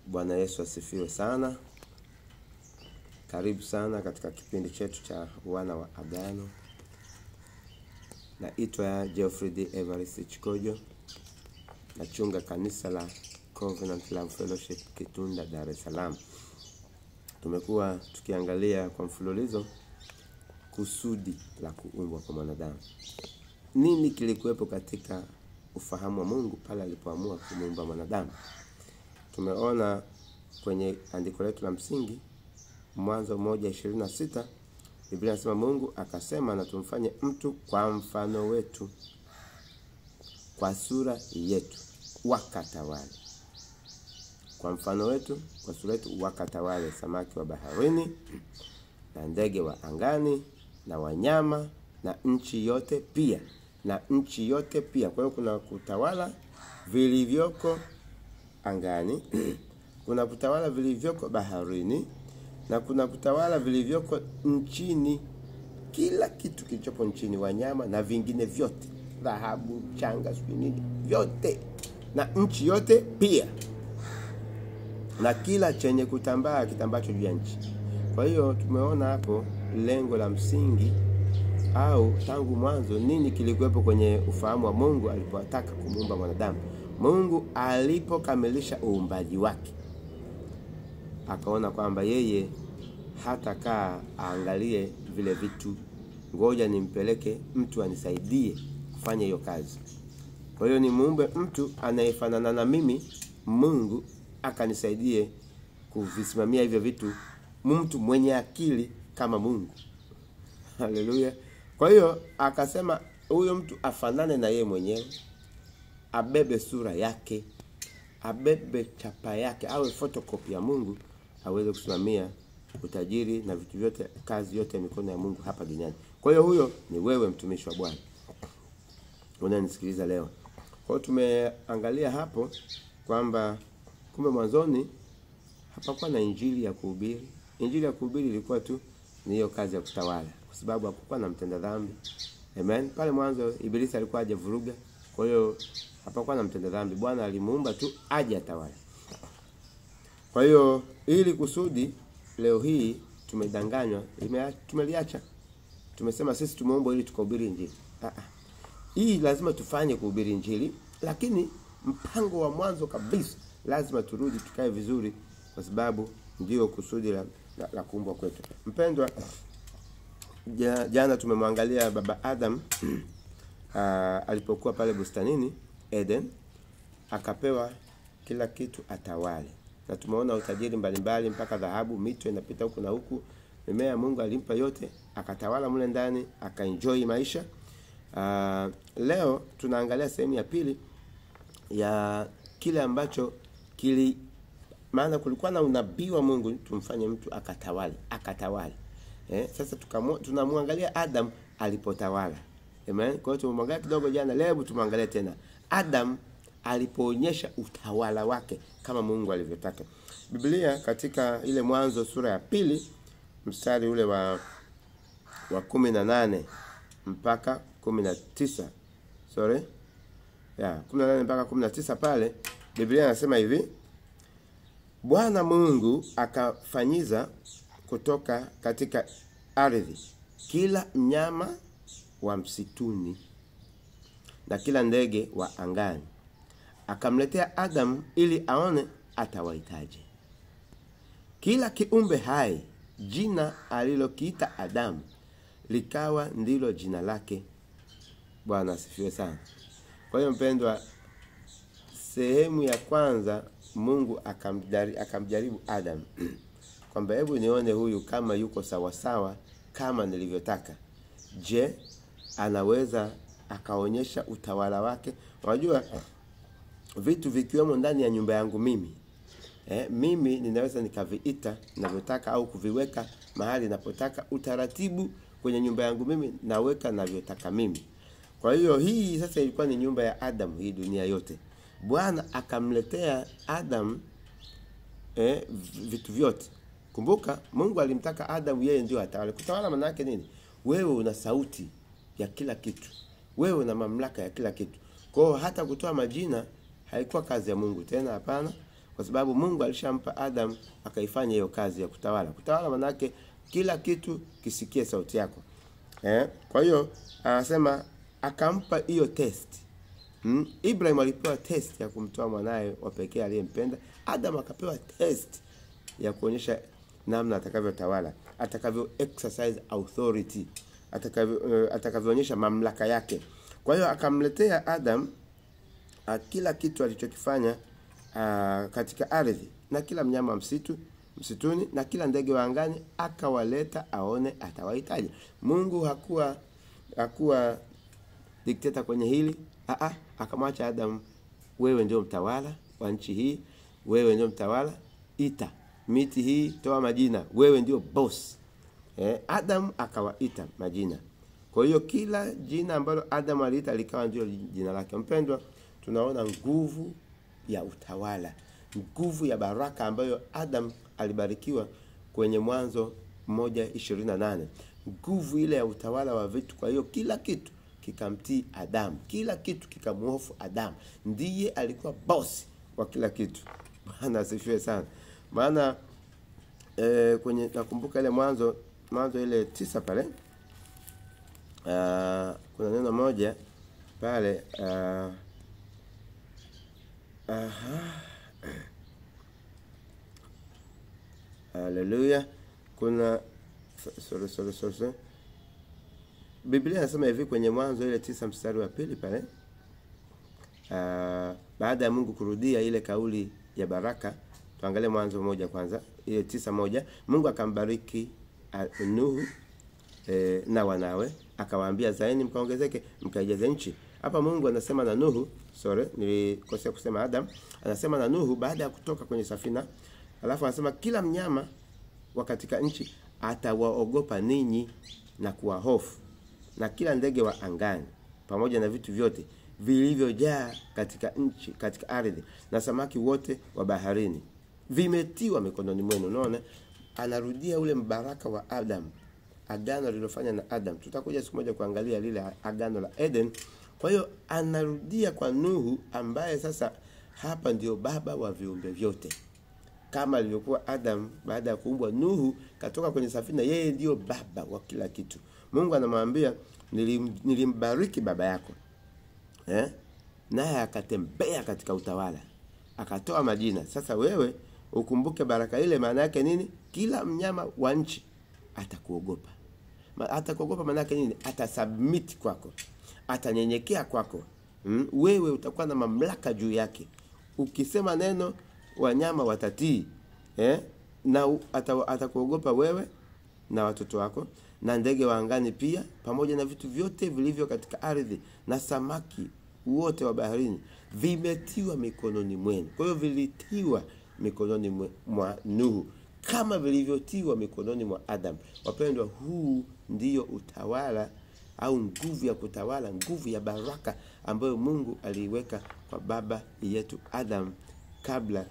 Bwana Yesu asifiwe sana. Karibu sana katika kipindi chetu cha wana wa agano. Naitwa Geoffrey D. Evarist Chikojo, nachunga kanisa la Covenant Love Fellowship Kitunda, Dar es Salaam. Tumekuwa tukiangalia kwa mfululizo kusudi la kuumbwa kwa mwanadamu. Nini kilikuwepo katika ufahamu wa Mungu pale alipoamua kumuumba mwanadamu? Tumeona kwenye andiko letu la msingi Mwanzo moja ishirini na sita Biblia inasema Mungu akasema, na tumfanye mtu kwa mfano wetu, kwa sura yetu, wakatawale. Kwa mfano wetu, kwa sura yetu, wakatawale samaki wa baharini na ndege wa angani na wanyama na nchi yote pia, na nchi yote pia. Kwa hiyo kuna kutawala vilivyoko angani kuna kutawala vilivyoko baharini na kuna kutawala vilivyoko nchini, kila kitu kilichopo nchini, wanyama na vingine vyote, dhahabu, changa, sijui nini, vyote na nchi yote pia, na kila chenye kutambaa kitambacho juu ya nchi. Kwa hiyo tumeona hapo lengo la msingi au tangu mwanzo nini kilikuwepo kwenye ufahamu wa Mungu alipotaka kumuumba mwanadamu. Mungu alipokamilisha uumbaji wake akaona kwamba yeye hatakaa aangalie vile vitu, ngoja nimpeleke mtu anisaidie kufanya hiyo kazi. Kwa hiyo nimuumbe mtu anayefanana na mimi, Mungu akanisaidie kuvisimamia hivyo vitu, mtu mwenye akili kama Mungu. Haleluya! Kwa hiyo akasema huyo mtu afanane na yeye mwenyewe, abebe sura yake, abebe chapa yake, awe photocopy ya Mungu, aweze kusimamia utajiri na vitu vyote, kazi yote ya mikono ya Mungu hapa duniani. Kwa hiyo huyo ni wewe, mtumishi wa Bwana unanisikiliza leo. Kwa hiyo tumeangalia hapo kwamba kumbe mwanzoni hapakuwa na injili ya kuhubiri. Injili ya kuhubiri ilikuwa tu ni hiyo kazi ya kutawala, kwa sababu hakukuwa na mtenda dhambi. Amen. Pale mwanzo Ibilisi alikuwa hajavuruga, kwa hiyo hapakuwa na mtenda dhambi. Bwana alimuumba tu aje atawale. Kwa hiyo ili kusudi leo hii tumedanganywa, tumeliacha. Tumesema sisi tumeumbwa ili tukahubiri injili. Ah ah. Hii lazima tufanye kuhubiri injili, lakini mpango wa mwanzo kabisa lazima turudi tukae vizuri, kwa sababu ndio kusudi la, la, la kuumbwa kwetu. Mpendwa, ja, jana tumemwangalia baba Adam uh, alipokuwa pale bustanini Eden, akapewa kila kitu atawale, na tumeona utajiri mbalimbali mpaka dhahabu, mito inapita huku na huku, mimea Mungu alimpa yote, akatawala mle ndani, akaenjoy maisha. Uh, leo tunaangalia sehemu ya pili ya kile ambacho kili maana kulikuwa na unabii wa Mungu tumfanye mtu akatawale akatawale. Eh, sasa tukamu, tunamwangalia Adam alipotawala. Amen. Kwa hiyo tumemwangalia kidogo jana, leo tumwangalie tena Adam alipoonyesha utawala wake kama Mungu alivyotaka. Biblia katika ile Mwanzo sura ya pili mstari ule wa wa kumi na nane mpaka kumi na tisa sorry ya kumi na nane mpaka kumi na tisa pale Biblia inasema hivi Bwana Mungu akafanyiza kutoka katika ardhi kila mnyama wa msituni na kila ndege wa angani, akamletea Adamu ili aone atawahitaji. Kila kiumbe hai jina alilokiita Adamu likawa ndilo jina lake. Bwana asifiwe sana. Kwa hiyo mpendwa, sehemu ya kwanza Mungu akamjaribu, akamjaribu Adam kwamba hebu nione huyu kama yuko sawasawa kama nilivyotaka. Je, anaweza akaonyesha utawala wake? Unajua vitu vikiwemo ndani ya nyumba yangu mimi eh, mimi ninaweza nikaviita ninavyotaka au kuviweka mahali napotaka. Utaratibu kwenye nyumba yangu mimi naweka navyotaka mimi. Kwa hiyo hii sasa ilikuwa ni nyumba ya Adam, hii dunia yote. Bwana akamletea Adam eh, vitu vyote. Kumbuka Mungu alimtaka Adam yeye ndio atawale. Kutawala maana yake nini? Wewe una sauti ya kila kitu, wewe una mamlaka ya kila kitu. Kwa hiyo hata kutoa majina haikuwa kazi ya Mungu tena, hapana. kwa sababu Mungu alishampa Adam akaifanya hiyo kazi ya kutawala. Kutawala manake kila kitu kisikie sauti yako eh? Kwa hiyo anasema akampa hiyo test mm? Ibrahim alipewa test ya kumtoa mwanaye wa pekee aliyempenda. Adam akapewa test ya kuonyesha namna atakavyotawala, atakavyo exercise authority, atakavyo uh, atakavyoonyesha mamlaka yake. Kwa hiyo akamletea Adam uh, kila kitu alichokifanya uh, katika ardhi na kila mnyama wa msitu msituni na kila ndege wa angani akawaleta aone atawahitaji. Mungu hakuwa hakuwa dikteta kwenye hili Aa, akamwacha Adam, wewe ndio mtawala wa nchi hii, wewe ndio mtawala, ita miti hii, toa majina, wewe ndio boss. Eh, Adam akawaita majina. Kwa hiyo kila jina ambalo Adam aliita likawa ndio jina lake. Mpendwa, tunaona nguvu ya utawala, nguvu ya baraka ambayo Adam alibarikiwa kwenye Mwanzo moja ishirini na nane nguvu ile ya utawala wa vitu. Kwa hiyo kila kitu kikamtii Adamu, kila kitu kikamhofu Adamu, ndiye alikuwa boss wa kila kitu. Bwana asifiwe sana. Maana e, kwenye nakumbuka ile Mwanzo Mwanzo ile tisa pale uh, kuna neno moja pale uh, aha Haleluya. Kuna sorry, sorry, sorry, sorry. Biblia inasema hivi kwenye Mwanzo ile tisa mstari wa pili pale uh, baada ya Mungu kurudia ile kauli ya baraka, tuangalie Mwanzo moja kwanza, ile tisa moja. Mungu akambariki uh, Nuhu eh, na wanawe akawaambia, zaeni mkaongezeke, mkaijaze nchi. Hapa Mungu anasema na Nuhu, sorry, nilikosea kusema Adam, anasema na Nuhu baada ya kutoka kwenye safina, alafu anasema kila mnyama wa katika nchi atawaogopa ninyi na kuwahofu na kila ndege wa angani pamoja na vitu vyote vilivyojaa katika nchi katika ardhi na samaki wote wa baharini vimetiwa mikononi mwenu. Unaona, anarudia ule mbaraka wa Adam, agano lililofanya na Adam. Tutakuja siku moja kuangalia lile agano la Eden. Kwa hiyo anarudia kwa Nuhu, ambaye sasa hapa ndio baba wa viumbe vyote kama alivyokuwa Adam baada ya kuumbwa. Nuhu katoka kwenye safina, yeye ndiyo baba wa kila kitu. Mungu anamwambia nilim, nilimbariki baba yako eh? naye akatembea katika utawala akatoa majina. Sasa wewe ukumbuke baraka ile, maana yake nini? Kila mnyama wa nchi atakuogopa. Ma- Atakuogopa maana yake nini? Atasubmit kwako, atanyenyekea kwako. Mm? Wewe utakuwa na mamlaka juu yake. Ukisema neno, wanyama watatii eh? na u- ata, atakuogopa wewe na watoto wako na ndege wa angani pia pamoja na vitu vyote vilivyo katika ardhi na samaki wote wa baharini vimetiwa mikononi mwenu. Kwa hiyo vilitiwa mikononi mwe- mwa Nuhu kama vilivyotiwa mikononi mwa Adam. Wapendwa, huu ndiyo utawala au nguvu ya kutawala, nguvu ya baraka ambayo Mungu aliiweka kwa baba yetu Adam kabla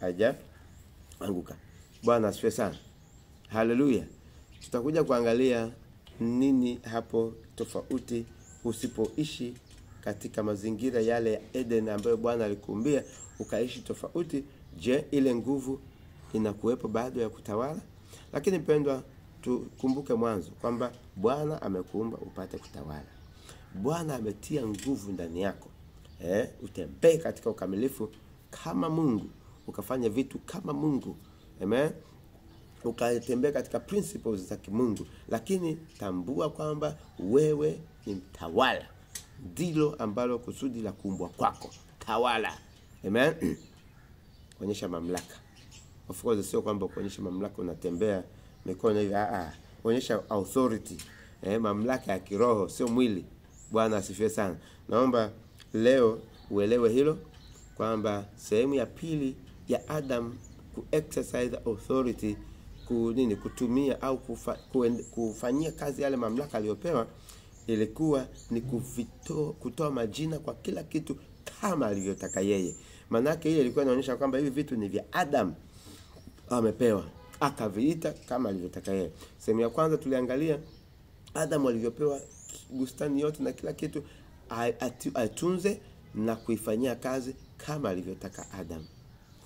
hajaanguka. Bwana asifiwe sana. Haleluya. Tutakuja kuangalia nini hapo tofauti usipoishi katika mazingira yale ya Eden ambayo Bwana alikuumbia ukaishi tofauti. Je, ile nguvu inakuwepo bado ya kutawala? Lakini mpendwa, tukumbuke mwanzo kwamba Bwana amekuumba upate kutawala. Bwana ametia nguvu ndani yako eh, utembee katika ukamilifu kama Mungu, ukafanya vitu kama Mungu. Amen ukatembea katika principles za kimungu, lakini tambua kwamba wewe ni mtawala. Ndilo ambalo kusudi la kuumbwa kwako, tawala. Amen. Kuonyesha mamlaka. Of course sio kwamba kuonyesha mamlaka unatembea mikono hivi, ah ah, kuonyesha authority, eh, mamlaka ya kiroho, sio mwili. Bwana asifiwe sana. Naomba leo uelewe hilo kwamba sehemu ya pili ya Adam ku exercise authority ku nini kutumia au kufa, kuen, kufanyia kazi yale mamlaka aliyopewa ilikuwa ni kuvito, kutoa majina kwa kila kitu kama alivyotaka yeye. Maanake ile ilikuwa inaonyesha kwamba hivi vitu ni vya Adam amepewa akaviita kama alivyotaka yeye. Sehemu ya kwanza tuliangalia Adam alivyopewa bustani yote na kila kitu a- atu- atunze na kuifanyia kazi kama alivyotaka Adam.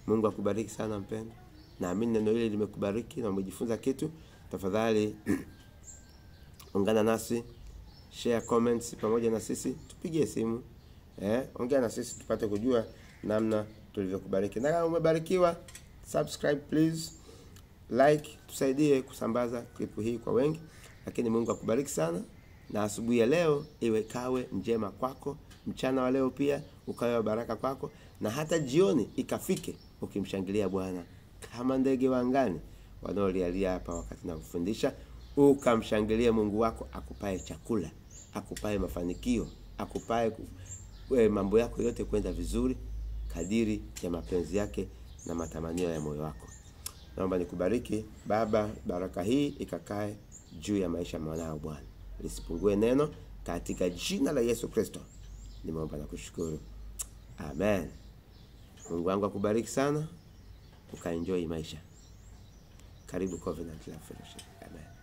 Mungu akubariki sana mpendo. Naamini neno hili limekubariki na umejifunza kitu. Tafadhali ungana nasi, share comments pamoja na sisi, tupigie simu eh, ongea na sisi tupate kujua namna tulivyokubariki. Na kama umebarikiwa, subscribe please, like, tusaidie kusambaza klipu hii kwa wengi. Lakini Mungu akubariki sana, na asubuhi ya leo iwe kawe njema kwako, mchana wa leo pia ukawe wa baraka kwako, na hata jioni ikafike ukimshangilia Bwana kama ndege wa angani wanaolialia hapa wakati nakufundisha, ukamshangilie Mungu wako akupae chakula, akupae mafanikio, akupae ku- we, mambo yako yote kwenda vizuri kadiri ya mapenzi yake na matamanio ya moyo wako. Naomba nikubariki Baba, baraka hii ikakae juu ya maisha ya mwanao Bwana, lisipungue neno, katika jina la Yesu Kristo nimeomba na kushukuru, amen. Mungu wangu akubariki sana, ukaenjoy maisha. Karibu Covenant Love Fellowship. Amen.